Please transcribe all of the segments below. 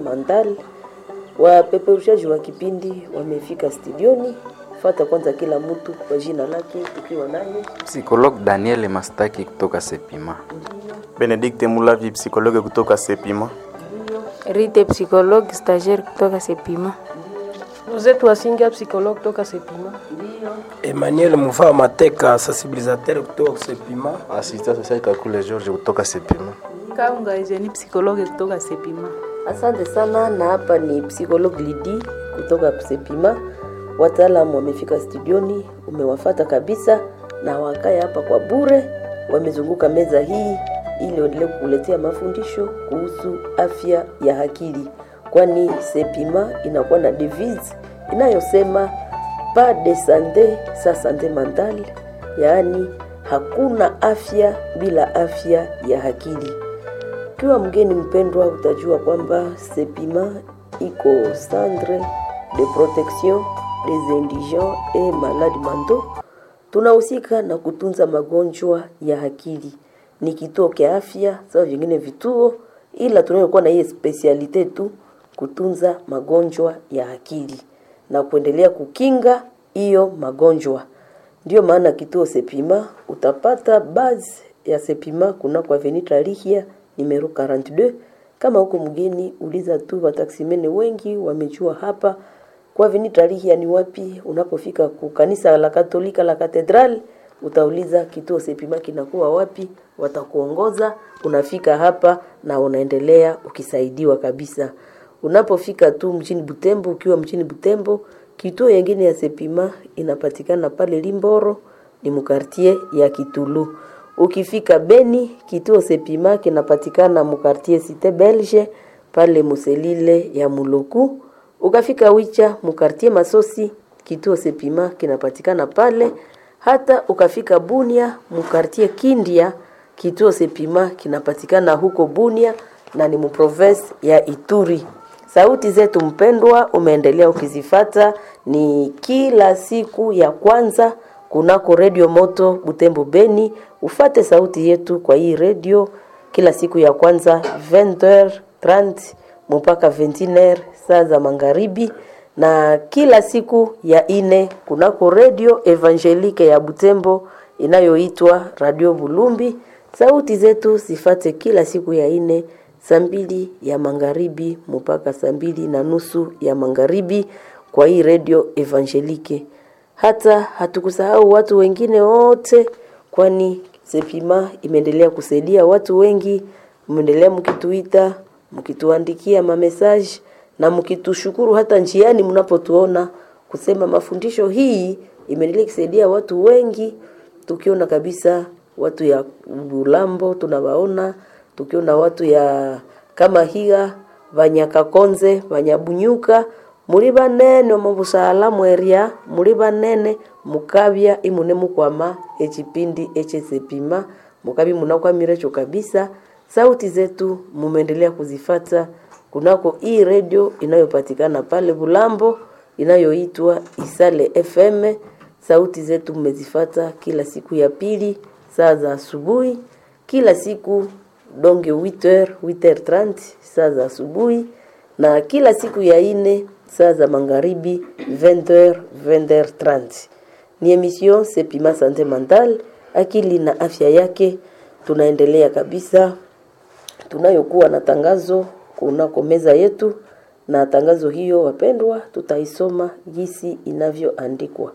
Mandal. Wapeperushaji wa kipindi wamefika studioni. Fata kwanza kila mtu kwa jina lake, tukiwa naye Psikolog Daniel Mastaki kutoka Sepima. Benedikte Mulavi, psikologe kutoka Sepima. Rite psychologue stagiaire kutoka Sepima. Rosette Wasinga psychologue kutoka Sepima. Emmanuel Mufaa Mateka sensibilisateur kutoka Sepima. Assistant social Kakule George kutoka Sepima. Kaunga Eugenie psychologue kutoka Sepima. Asante sana, na hapa ni psychologue Lidi kutoka Sepima. Wataalamu wamefika studioni, umewafata kabisa, na wakae hapa kwa bure, wamezunguka meza hii ili waendelee kukuletea mafundisho kuhusu afya ya akili, kwani Sepima inakuwa na devise inayosema pas de sante sa sante mentale, yaani hakuna afya bila afya ya akili. Ukiwa mgeni mpendwa, utajua kwamba Sepima iko centre de protection des indigents et malades mentaux. Tunahusika na kutunza magonjwa ya akili, ni kituo kia afya sawa vingine vituo, ila tunayokuwa na hiyo specialite tu kutunza magonjwa ya akili na kuendelea kukinga hiyo magonjwa. Ndiyo maana kituo Sepima utapata base ya Sepima kuna kwa Avenue Lihia numero 42. Kama huko mgeni, uliza tu wataksimene wengi wamejua hapa kwa Avenue Lihia ni wapi. Unapofika ku kanisa la Katolika la Katedral, utauliza kituo Sepima kinakuwa wapi, watakuongoza. Unafika hapa na unaendelea ukisaidiwa kabisa. Unapofika tu mjini Butembo, ukiwa mjini Butembo, kituo yengine ya Sepima inapatikana pale Limboro, ni mukartie ya Kitulu. Ukifika Beni, kituo Sepima kinapatikana mukartie Cite Belge pale Muselile ya Muloku. Ukafika Wicha mukartie Masosi, kituo Sepima kinapatikana pale. Hata ukafika Bunia mukartie Kindia, kituo Sepima kinapatikana huko Bunia na ni muprovince ya Ituri. Sauti zetu mpendwa, umeendelea ukizifata, ni kila siku ya kwanza kunako redio moto Butembo Beni. Ufate sauti yetu kwa hii redio kila siku ya kwanza 20h30 mpaka 21h saa za magharibi, na kila siku ya ine kunako redio Evangelique ya Butembo inayoitwa Radio Bulumbi. Sauti zetu zifate kila siku ya ine saa mbili ya magharibi mpaka saa mbili na nusu ya magharibi kwa hii redio Evangelique. Hata hatukusahau watu wengine wote, kwani Sepima imeendelea kusaidia watu wengi. Mmeendelea mkituita, mkituandikia mamesaji na mkitushukuru hata njiani mnapotuona kusema mafundisho hii imeendelea kusaidia watu wengi, tukiona kabisa watu ya Bulambo tunawaona tukiona watu ya kama higa Vanyakakonze Vanyabunyuka muri banene omu busala mweria muri banene mukabya imune mukwama ekipindi ekyesepima mukabi munakwamire cho kabisa sauti zetu mumeendelea kuzifata kunako hii redio inayopatikana pale Bulambo inayoitwa Isale FM sauti zetu mmezifata kila siku ya pili saa za asubuhi kila siku donge 8h 8h30 saa za asubuhi na kila siku ya ine saa za magharibi 20h 20h30 ni emission Sepima Sante Mental, akili na afya yake. Tunaendelea kabisa, tunayokuwa na tangazo kunako meza yetu, na tangazo hiyo wapendwa, tutaisoma jinsi inavyoandikwa.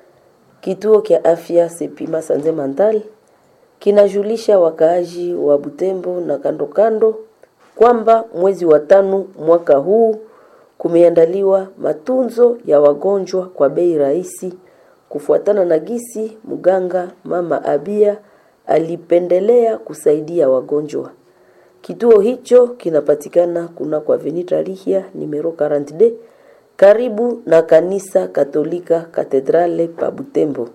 Kituo kya afya Sepima Sante Mental kinajulisha wakaaji wa Butembo na kando kando kwamba mwezi wa tano mwaka huu kumeandaliwa matunzo ya wagonjwa kwa bei rahisi kufuatana na gisi mganga mama Abia alipendelea kusaidia wagonjwa. Kituo hicho kinapatikana kuna kwa Avenue Lihia numero 42 karibu na kanisa Katolika Katedrale pa Butembo.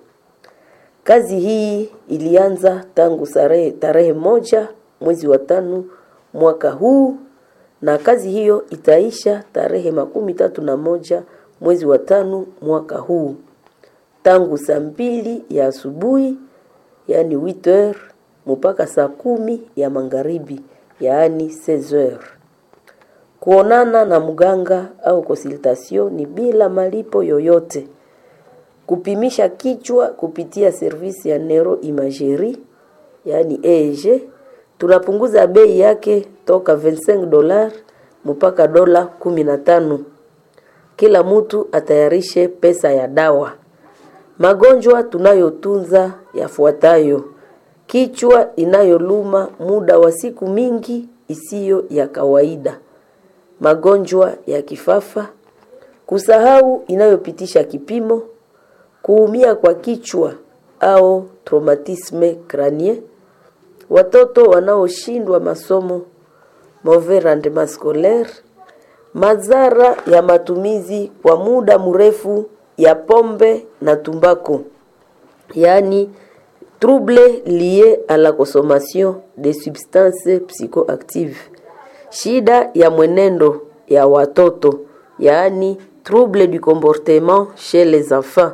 Kazi hii ilianza tangu tarehe, tarehe moja mwezi wa tano mwaka huu na kazi hiyo itaisha tarehe makumi tatu na moja mwezi wa tano mwaka huu tangu saa mbili ya asubuhi yaani 8h mpaka saa kumi ya magharibi yaani 16h. Kuonana na mganga au consultation ni bila malipo yoyote. Kupimisha kichwa kupitia servisi ya neuroimagerie yaani EEG tunapunguza bei yake toka 25 dola mpaka dola 15. Kila mtu atayarishe pesa ya dawa. Magonjwa tunayotunza yafuatayo: kichwa inayoluma muda wa siku mingi isiyo ya kawaida, magonjwa ya kifafa, kusahau inayopitisha kipimo, kuumia kwa kichwa au traumatisme crânien, watoto wanaoshindwa masomo, mauvais rendement scolaire, madhara ya matumizi kwa muda mrefu ya pombe na tumbako, yaani trouble lié à la consommation de substances psychoactives, shida ya mwenendo ya watoto, yaani trouble du comportement chez les enfants,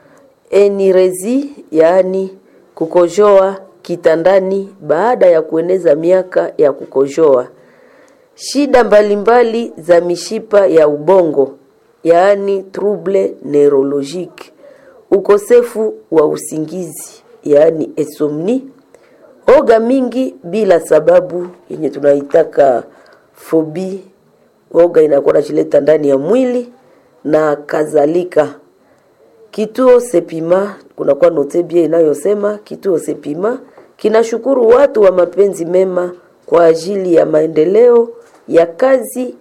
enirezi, yaani kukojoa kitandani baada ya kueneza miaka ya kukojoa, shida mbalimbali za mishipa ya ubongo, yaani trouble neurologique, ukosefu wa usingizi, yaani insomnie, oga mingi bila sababu yenye tunaitaka fobi, oga inakuwa nachileta ndani ya mwili na kadhalika. Kituo Sepima kunakuwa note bia inayosema kituo Sepima kinashukuru watu wa mapenzi mema kwa ajili ya maendeleo ya kazi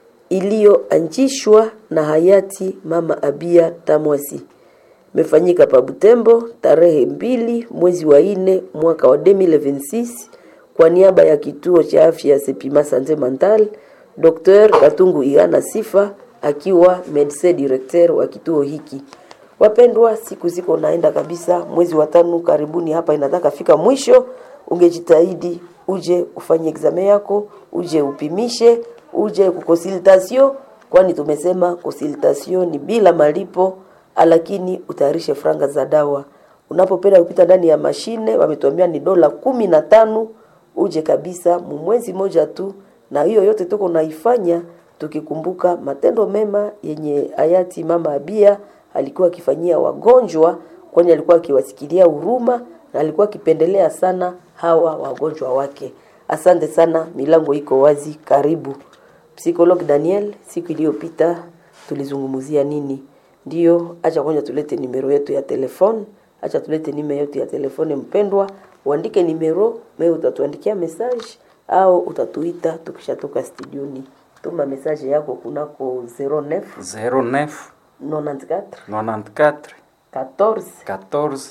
iliyoanzishwa na hayati Mama Abia Tamwasi. Imefanyika pa Butembo tarehe mbili mwezi wa nne mwaka wa 2026 kwa niaba ya kituo cha afya Sepima Sante Mental, Dr. Katungu Igana Sifa akiwa medecin directeur wa kituo hiki. Wapendwa, siku ziko naenda kabisa, mwezi wa tano karibuni hapa inataka fika mwisho. Ungejitahidi uje ufanye examen yako, uje upimishe, uje kukonsultation, kwani tumesema consultation ni bila malipo, lakini utayarishe franga za dawa. Unapopenda kupita ndani ya mashine, wametuambia ni dola kumi na tano. Uje kabisa mwezi moja tu, na hiyo yote tuko naifanya tukikumbuka matendo mema yenye hayati Mama Abia alikuwa akifanyia wagonjwa, kwani alikuwa akiwasikilia huruma na alikuwa akipendelea sana hawa wagonjwa wake. Asante sana, milango iko wazi, karibu. Psikolog Daniel, siku iliyopita tulizungumzia nini? Ndiyo, acha kwanza tulete nimero yetu ya telefone, acha tulete nimero yetu ya telefone mpendwa, uandike nimero, wewe utatuandikia message au utatuita tukishatoka studioni. Tuma message yako kunako 09 09 94 94 14 14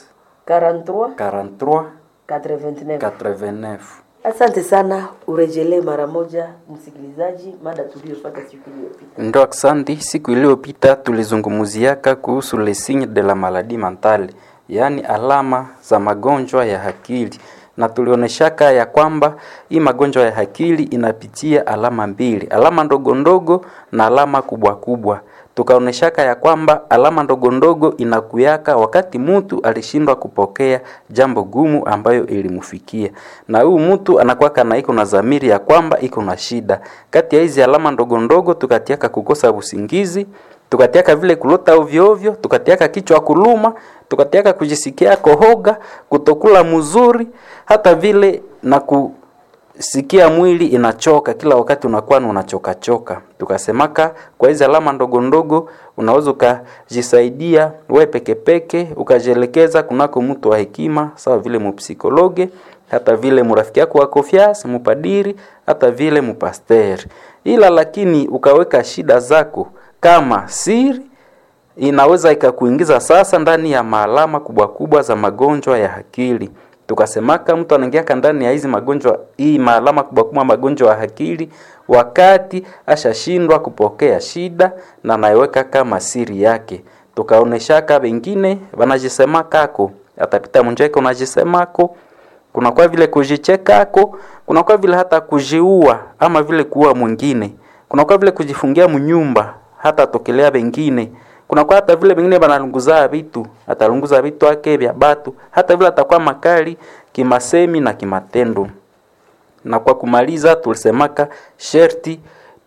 43 43 89. 89. Asante sana, urejelee mara moja msikilizaji, mada tuliyopata siku iliyopita. Ndo aksanti. Siku iliyopita tulizungumuziaka kuhusu les signes de la maladie mentale, yaani alama za magonjwa ya akili, na tulioneshaka ya kwamba hii magonjwa ya akili inapitia alama mbili, alama ndogo ndogo na alama kubwa kubwa. Tukaoneshaka ya kwamba alama ndogo ndogo inakuyaka wakati mtu alishindwa kupokea jambo gumu ambayo ilimfikia, na huyu mtu anakuwaka na iko na dhamiri ya kwamba iko na shida. Kati ya hizi alama ndogo ndogo tukatiaka kukosa usingizi, tukatiaka vile kulota ovyo ovyo, tukatiaka kichwa kuluma, tukatiaka kujisikia kohoga, kutokula mzuri, hata vile na ku sikia mwili inachoka kila wakati, unakuwa unachoka choka. Tukasemaka kwa hizi alama ndogo ndogo unaweza ukajisaidia we peke peke, ukajielekeza kunako mtu wa hekima, sawa vile mupsikologe, hata vile murafiki yako wa konfiance, mupadiri, hata vile mupasteri. Ila lakini ukaweka shida zako kama siri inaweza ikakuingiza sasa ndani ya maalama kubwa kubwa za magonjwa ya akili. Tukasemaka mtu anaingiaka ndani ya hizi magonjwa hii maalama kubwa kubwa magonjwa ya akili wakati ashashindwa kupokea shida na anaiweka kama siri yake. Tukaoneshaka wengine wanajisemakako, atapita munjeko unajisemako, kuna kwa vile kujichekako, kuna kwa vile hata kujiua ama vile kuua mwingine, kuna kwa vile kujifungia mnyumba hata tokelea wengine kuna kwa hata vile vingine banalunguza vitu atalunguza vitu ake vya batu, hata vile atakuwa makali kimasemi na kimatendo. Na kwa kumaliza, tulisemaka sherti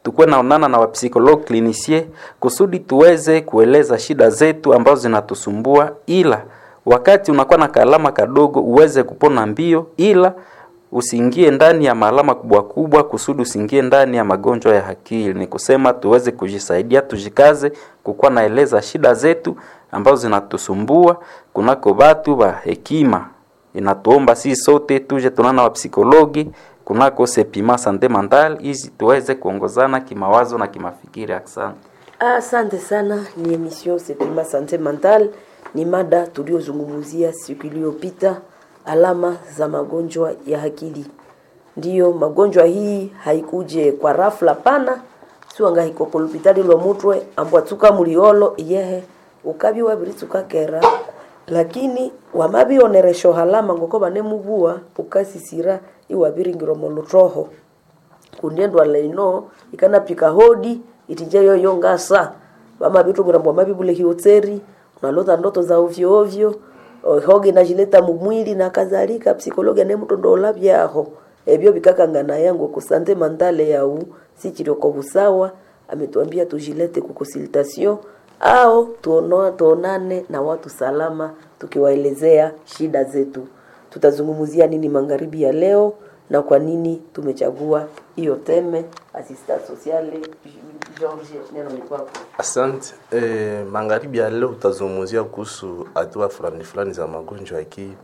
tukuwe naonana na wapsikolog klinisie kusudi tuweze kueleza shida zetu ambazo zinatusumbua, ila wakati unakuwa na kaalama kadogo uweze kupona mbio, ila usiingie ndani ya maalama kubwa kubwa, kusudi usiingie ndani ya magonjwa ya akili. Ni kusema tuweze kujisaidia, tujikaze kukuwa naeleza shida zetu ambazo zinatusumbua kunako batu ba hekima. Inatuomba sisi sote tuje tunana wa psikologi kunako sepima sante mental, hizi tuweze kuongozana kimawazo na kimafikiri. Asante. Asante sana. Ni emission Sepima Sante Mental, ni mada tuliozungumzia siku iliyopita, alama za magonjwa ya akili. Ndiyo, magonjwa hii haikuje kwa rafla pana siwanga hiko kulupitali lwa mutwe ambwa tuka muliolo iyehe ukabi wabiri tukakera lakini wamabioneresho halama ngoko banemubua ukasisira iwabiringiro molutroho kundiendwa leino ikanapika hodi itije yoyo ngasa vama vitu murambwa mavibule hiotseri unalota ndoto za ovyo ovyo o, hoge najileta mumwili na kadhalika psikologi anemutondola vyaho ebyo vikakangana yangu kusante mandale yau sichirioko busawa ametuambia tujilete kukonsultation au tuonoa tuonane na watu salama tukiwaelezea shida zetu tutazungumzia nini magharibi ya leo na kwa nini tumechagua hiyo teme assistant sociale George neno ni kwako Asante. E, magharibi ya leo tutazungumzia kuhusu hatua fulani fulani za magonjwa ya akili,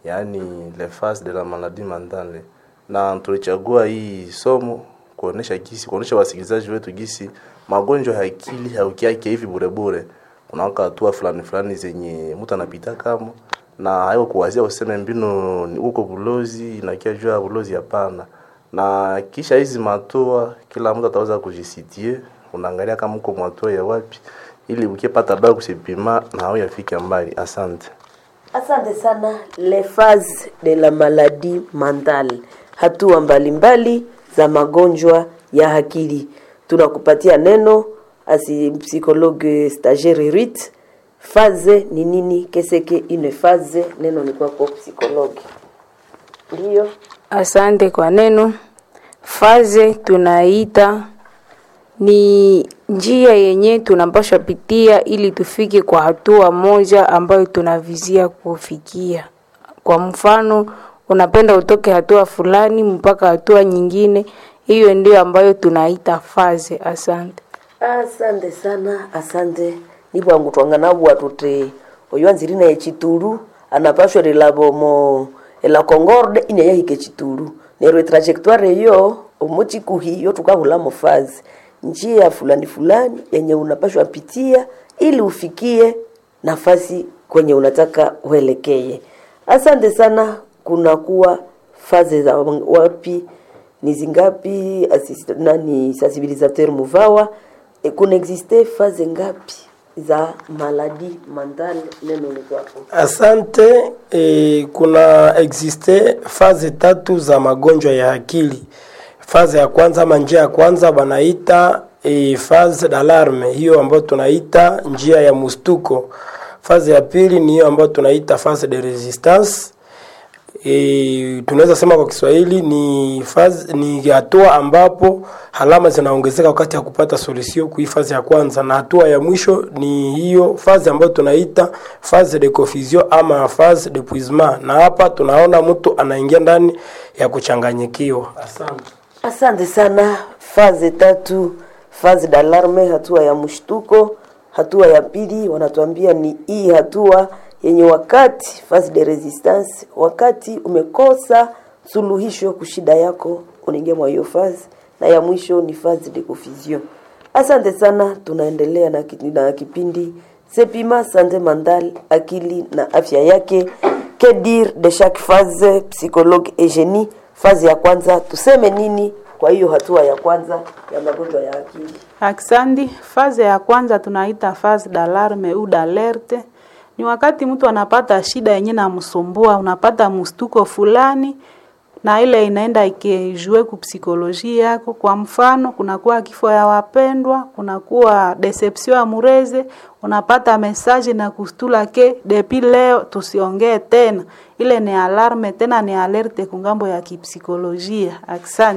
yaani les phases de la maladie mentale, na tulichagua hii somo kuonesha gisi, kuonesha wasikilizaji wetu gisi magonjwa ya akili haukiake hivi bure bure, kunawaka hatua fulani fulani zenye mtu anapita kama na haiko kuwazia useme mbinu ni huko bulozi inakia juu ya bulozi, hapana. Na kisha hizi matua, kila mtu ataweza kujisitie, unaangalia kama uko mwatua ya wapi, ili ukipata dawa kusipima na hao yafike mbali. Asante. Asante sana. Les phases de la maladie mentale, hatua mbalimbali za magonjwa ya akili. Tunakupatia neno asi psychologue stagiaire Rit. Phase ni nini? Keseke une phase, neno ni kwako psychologue. Ndio. Asante kwa neno. Faze tunaita ni njia yenye tunapaswa pitia ili tufike kwa hatua moja ambayo tunavizia kufikia. Kwa mfano, unapenda utoke hatua fulani mpaka hatua nyingine, hiyo ndio ambayo tunaita faze. Asante. asante sana asante nibwangu twanganabwa tuti oyo anzirina echitulu anapashwa rilabomo ela concorde ine yahike chitulu neryo etrajectoire eyo omochikuhi yo tukahulamo fazi njia fulani fulani yenye unapashwa pitia ili ufikie nafasi kwenye unataka uelekee asante sana kunakuwa fazi za wapi ni zingapi assist- nani sensibilisateur muvawa e, kuna existe faze ngapi za maladi mentale neno ni kwako Asante. E, kuna existe faze tatu za magonjwa ya akili. Faze ya kwanza ama njia ya kwanza banaita e, faze d'alarme, hiyo ambayo tunaita njia ya mustuko. Faze ya pili ni hiyo ambayo tunaita faze de resistance. E, tunaweza sema kwa Kiswahili ni faz, ni hatua ambapo alama zinaongezeka wakati ya kupata solution kui fazi ya kwanza, na hatua ya mwisho ni hiyo fazi ambayo tunaita phase de confusion ama phase de puisement, na hapa tunaona mtu anaingia ndani ya kuchanganyikiwa. Asante. asante sana faze tatu faze d'alarme hatua ya mshtuko hatua ya pili wanatuambia ni hii hatua yenye wakati phase de resistance wakati umekosa suluhisho kushida yako unaingia mwa hiyo phase na ya mwisho ni phase de confusion asante sana tunaendelea na, ki- na kipindi sepima sante mental akili na afya yake que dire de chaque phase psychologue Eugenie phase ya kwanza tuseme nini kwa hiyo hatua ya kwanza ya magonjwa ya akili Aksandi, faze ya kwanza tunaita faze d'alarme au d'alerte. Ni wakati mtu anapata shida yenye namsumbua, unapata mstuko fulani na ile inaenda ikijue kupsikolojia yako. Kwa mfano, kunakuwa kifo ya wapendwa, kunakuwa deception ya mureze, unapata message na kustula ke depi leo tusiongee tena. Ile ni alarme tena ni alerte kungambo ya kipsikolojia. Asante.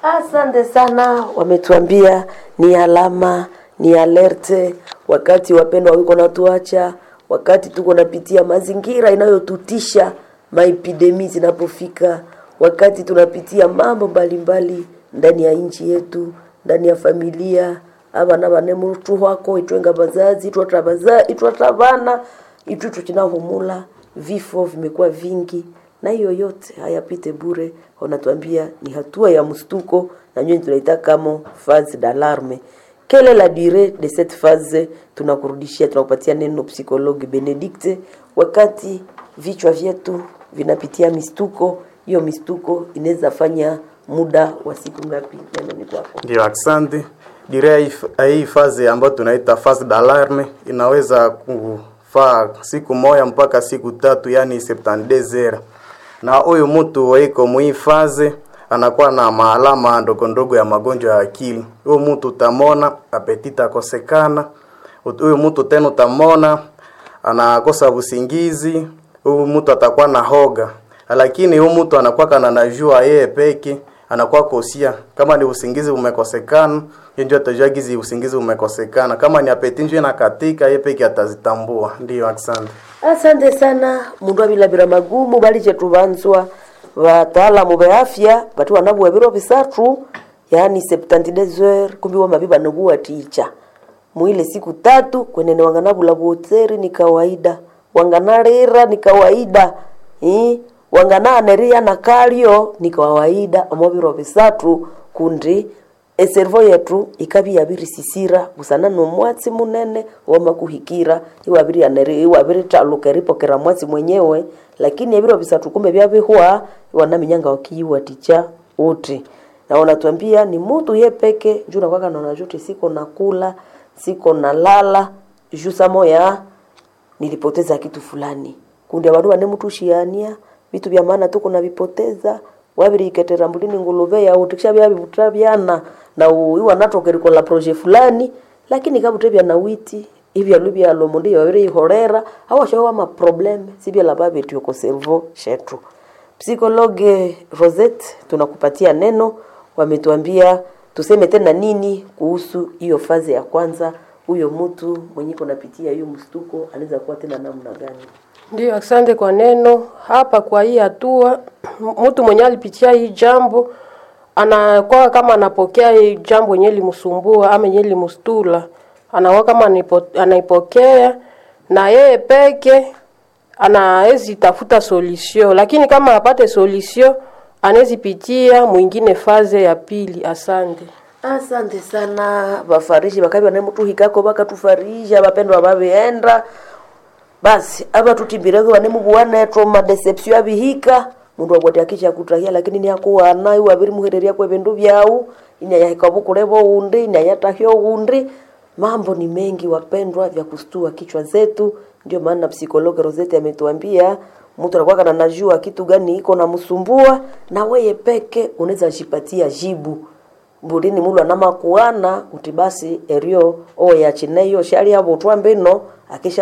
Asante sana, wametuambia ni alama, ni alerte wakati wapendwa wiko natuacha, wakati tuko napitia mazingira inayotutisha, maepidemi zinapofika, wakati tunapitia mambo mbalimbali ndani ya nchi yetu, ndani ya familia abana bane mutu wako itwenga bazazi itwata baza itwata bana itwitu kinahumula vifo vimekuwa vingi na hiyo yote hayapite bure wanatuambia ni hatua ya mstuko na nyinyi tunaita kama phase d'alarme quelle est la durée de cette phase tunakurudishia tunakupatia neno psychologue benedicte wakati vichwa vyetu vinapitia mistuko hiyo mistuko inaweza fanya muda wa siku ngapi neno ni kwako Ndio, asante. Direa hii f- hii fazi ambayo tunaita phase d'alarme inaweza kufaa siku moja mpaka siku tatu, yani 72 heures. Na huyu mtu waiko mwii faze anakuwa na maalama ndogo ndogo ya magonjwa ya akili. Huyu mtu utamona apetita akosekana. Ut- Huyu mtu tena utamona anakosa usingizi. Huyu mtu atakuwa na hoga, lakini huyu mtu anakuwa kana najua yeye peke anakuwa kosia kama ni usingizi umekosekana yeye ndio atajua gizi usingizi umekosekana kama ni apeti ndio inakatika yeye peke atazitambua ndio asante asante sana mundu abilabira magumu bali chetu banzwa bataalamu ba afya bati wanabuwa biro bisatu yani 72 heures kumbi wa mabiba nabuwa ticha mwile siku tatu kwenene wanganabula buotseri ni kawaida wanganarira ni kawaida eh? wangananeria na kalio ni kawaida omobiro bisatu kundi eservo yetu ikabi yabiri sisira busana nomwatsi munene wamakuhikira iwabiri aneri iwabiri taluka eripokera mwatsi mwenyewe lakini ebiro bisatu kumbe byabihwa wanaminyanga wakiiwa ticha uti na wanatuambia ni mutu ye peke juu nakwaka naona juti siko nakula siko nalala juu samoya nilipoteza kitu fulani kundi abandu bane mutushiania vitu vya maana tuko navipoteza wabiriketera mbulini nguluve yau tikisha byabibuta byana na iwa natokeriko la projet fulani lakini kabute bya na witi ibyalu byalo mundi babiri ihorera awashawa ma problem sibya la babeti yoko servo shetu psikologe Rosette tunakupatia neno wametuambia tuseme tena nini kuhusu hiyo fazi ya kwanza huyo mtu mwenye kunapitia hiyo mstuko anaweza kuwa tena namna gani Ndio, asante kwa neno hapa. Kwa hii hatua, mtu mwenye alipitia hii jambo anakuwa kama anapokea hii jambo yenye limsumbua ama yenye limstula, anakuwa kama anipo- anaipokea na yeye peke anawezi tafuta solution, lakini kama apate solution anawezi pitia mwingine faze ya pili. Asante. asante sana bafarishi bakabi banemutuhikako bakatufarisha bapendwa babienda basi aba tutimbireko banemubuwanetwo madeception abihika mundu agwati akisha kutahia lakini ni akuwana iwe abiri muhereria kwe bindu byau inyayahika bukule boundi inyayatahyo undi mambo ni mengi wapendwa vya kustua kichwa zetu ndio maana psikologi Rosette ametuambia mtu anakuwa kana najua kitu gani iko na msumbua na weye peke unaweza jipatia jibu mbulini mulu anamakuana kuti basi erio oyachineyo shali abo twambino akisha